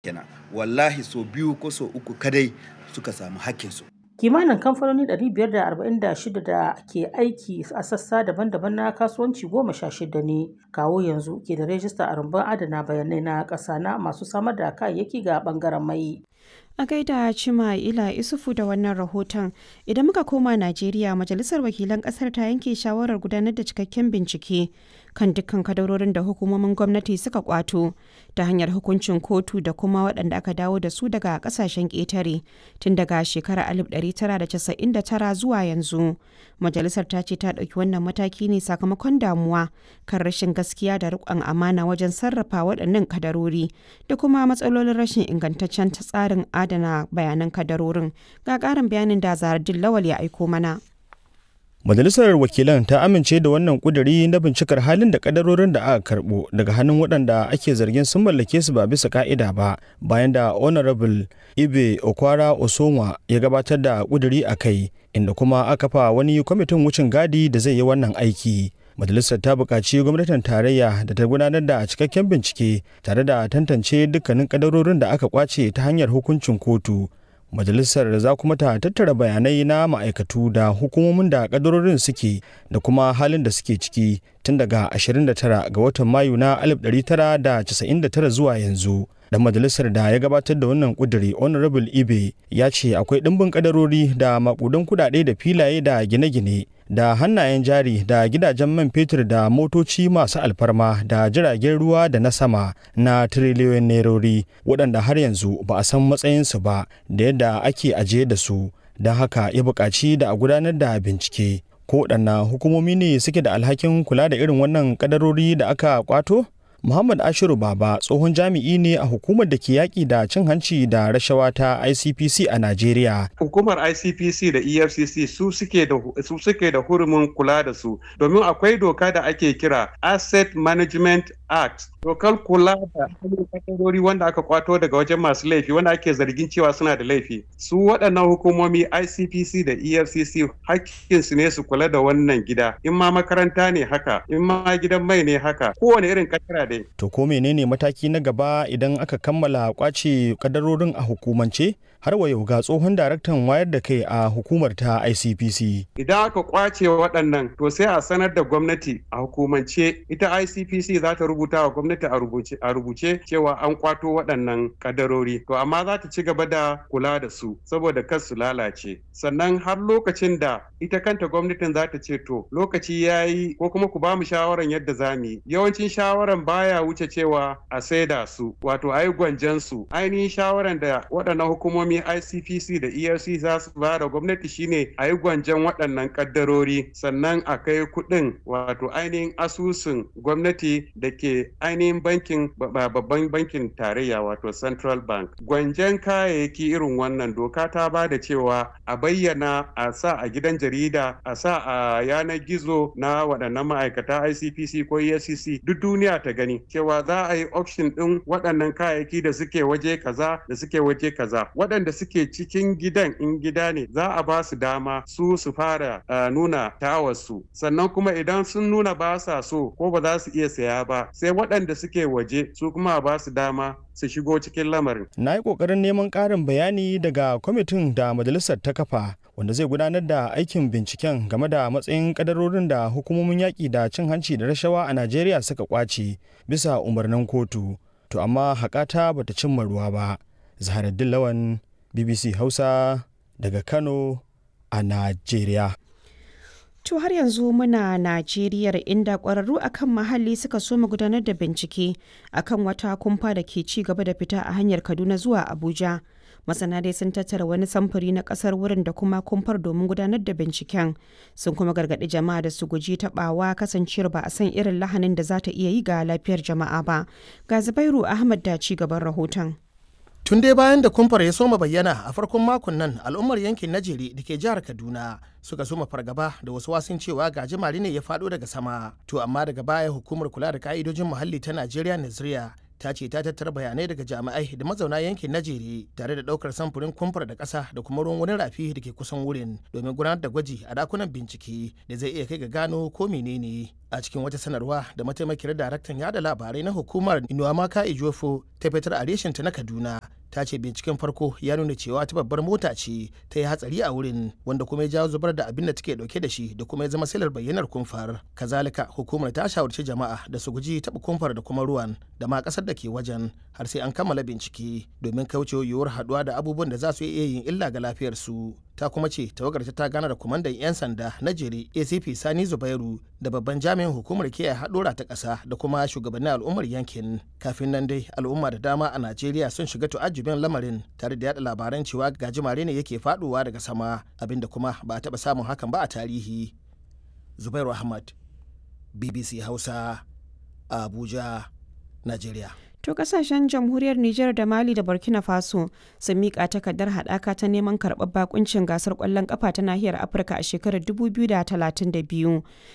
kenan wallahi so biyu ko so uku kadai suka samu hakkinsu kimanin kamfanoni 546 da ke aiki a sassa daban-daban na kasuwanci goma sha shida ne kawo yanzu ke da rajista a rumbun adana bayanai na ƙasa na masu samar da kayayyaki ga ɓangaren mai A gaida Cima Ila Isufu da wannan rahoton, idan muka koma Najeriya, Majalisar Wakilan Kasar ta yanke shawarar gudanar da cikakken bincike kan dukkan kadarorin da hukumomin gwamnati suka kwato ta hanyar hukuncin kotu da kuma waɗanda aka dawo da su daga ƙasashen ƙetare tun daga shekarar 1999 zuwa yanzu. Majalisar ta ce ta ɗauki wannan mataki ne sakamakon damuwa kan rashin gaskiya da riƙon amana wajen sarrafa waɗannan kadarori da kuma matsalolin rashin ingantaccen tsarin adana bayanan kadarorin ga ƙarin bayanin da zaradin lawal ya aiko mana. Majalisar Wakilan ta amince da wannan kuduri na bincikar halin da kadarorin da aka karbo daga hannun waɗanda ake zargin sun mallake su ba bisa ka'ida ba bayan da Honorable Ibe Okwara Osoma ya gabatar da kuduri a kai inda kuma aka fa wani kwamitin wucin gadi da zai yi wannan aiki. Majalisar ta buƙaci gwamnatin tarayya da ta gudanar da cikakken bincike tare da tantance dukkanin kadarorin da aka kwace ta hanyar hukuncin kotu. majalisar za kuma ta tattara bayanai na ma'aikatu da hukumomin da kadarorin suke da kuma halin da suke ciki tun daga 29 ga watan mayu na 1999 zuwa yanzu dan majalisar da ya gabatar da wannan kuduri honorable ibe ya ce akwai ɗimbin kadarori da makudan kudade da filaye da gine-gine da hannayen jari da gidajen man fetur da motoci masu alfarma da jiragen ruwa da na sama na tiriliyoyin nerori waɗanda har yanzu ba a san matsayinsu ba da yadda ake ajiye da su don haka ya buƙaci da a gudanar da bincike ko waɗanna hukumomi ne suke da alhakin kula da irin wannan kadarori da aka kwato Muhammad Ashiru Baba tsohon jami'i ne a hukumar da ke yaƙi da cin hanci da rashawa ta ICPC a Najeriya. Hukumar ICPC da EFCC su suke da su suke da hurumin kula da su domin akwai doka da ake kira Asset Management Act. Dokar kula da kadarori wanda aka kwato daga wajen masu laifi wanda ake zargin cewa suna da laifi. Su waɗannan hukumomi ICPC da EFCC hakkinsu ne su kula da wannan gida. In ma makaranta ne haka, in ma gidan mai ne haka, kowane irin kadara dai. To ko menene mataki na gaba idan aka kammala kwace kadarorin a hukumance? har wa yau ga tsohon daraktan wayar da kai a hukumar ta ICPC. Idan aka kwace waɗannan to sai a sanar da gwamnati a hukumance ita ICPC za ta rubuta wa gwamnati a rubuce cewa an kwato waɗannan kadarori. To amma za ta ci gaba da kula da su saboda kar su lalace. Sannan har lokacin da ita kanta gwamnatin za ta ce to lokaci ya yi ko kuma ku ba mu shawaran yadda za mu yi. Yawancin shawaran baya wuce cewa a saida su wato a yi gwanjan su. Ainihin shawaran da waɗannan hukumomi hukumomin ICPC da ERC za su ba da gwamnati shine a yi gwanjan waɗannan kaddarori sannan a kai kuɗin wato ainihin asusun gwamnati da ke ainihin bankin babban bankin tarayya wato Central Bank. Gwanjan kayayyaki irin wannan doka ta ba da cewa a bayyana a sa a gidan jarida a sa a yanar gizo na waɗannan ma'aikata ICPC ko EFCC duk duniya ta gani cewa za a yi auction ɗin waɗannan kayayyaki da suke waje kaza da suke waje kaza waɗanda suke cikin gidan in gida ne za a ba su dama su su fara uh, nuna tawarsu sannan kuma idan sun nuna ba sa so ko ba za su iya saya ba sai waɗanda suke waje su kuma ba su dama su shigo cikin lamarin. Na yi ƙoƙarin neman ƙarin bayani daga kwamitin da majalisar ta kafa wanda zai gudanar da aikin binciken game da matsayin kadarorin da hukumomin yaƙi da cin hanci da rashawa a Najeriya suka kwace bisa umarnin kotu. To amma haƙata bata cimma ruwa ba. Zaharaddin Lawan BBC Hausa daga Kano a Najeriya. To har yanzu muna Najeriya inda ƙwararru akan muhalli suka so mu gudanar da bincike akan wata kumfa da ke ci gaba da fita a hanyar Kaduna zuwa Abuja. Masana dai sun tattara wani samfuri na ƙasar wurin da kuma kumfar domin gudanar da binciken. Sun kuma gargaɗi jama'a da su guji taɓawa kasancewar ba a san irin lahanin da za ta iya yi ga lafiyar jama'a ba. Ga Zubairu Ahmad da ci gaban rahoton. tun dai bayan da kumfar ya soma bayyana a farkon makon nan al'ummar yankin najeri da ke jihar kaduna suka soma fargaba da wasu wasun cewa gajimare ne ya faɗo daga sama to amma daga baya hukumar kula da ka'idojin muhalli ta najeriya naziriya ta ce ta tattara bayanai daga jami'ai da mazauna yankin na jere tare da ɗaukar samfurin kumfar da ƙasa da kuma ruwan wani rafi da ke kusan wurin domin gudanar da gwaji a dakunan bincike da zai iya kai ga gano ko menene a cikin wata sanarwa da mataimakiyar daraktan yada labarai na hukumar inuwamaka ijofo ta fitar a reshinta na kaduna ta ce binciken farko ya nuna cewa ta babbar mota ce ta yi hatsari a wurin wanda kuma ya jawo zubar da abin da take dauke da shi da kuma ya zama silar bayyanar kumfar kazalika hukumar ta shawarci jama'a da su guji taɓa kumfar da kuma ruwan da ma ƙasar da ke wajen har sai an kammala bincike domin kauce yiwuwar haɗuwa da abubuwan da za su iya yin illa ga lafiyarsu ta kuma ce tawagar ta gana da kwamandan 'yan sanda na jere acp sani zubairu da babban jami'in hukumar kiyaye haɗura ta ƙasa da kuma shugabannin al'ummar yankin kafin nan dai al'umma da dama a najeriya sun shiga tu'ajjubin lamarin tare da yada labaran cewa gajimare ne yake faɗowa daga sama abinda kuma ba a taɓa samun hakan ba a tarihi zubairu ahmad bbc hausa abuja najeriya To kasashen jamhuriyar Nijar da Mali da Burkina Faso sun miƙa takardar haɗaka ta neman karɓar bakuncin gasar ƙwallon ƙafa ta nahiyar Afirka a shekarar 2032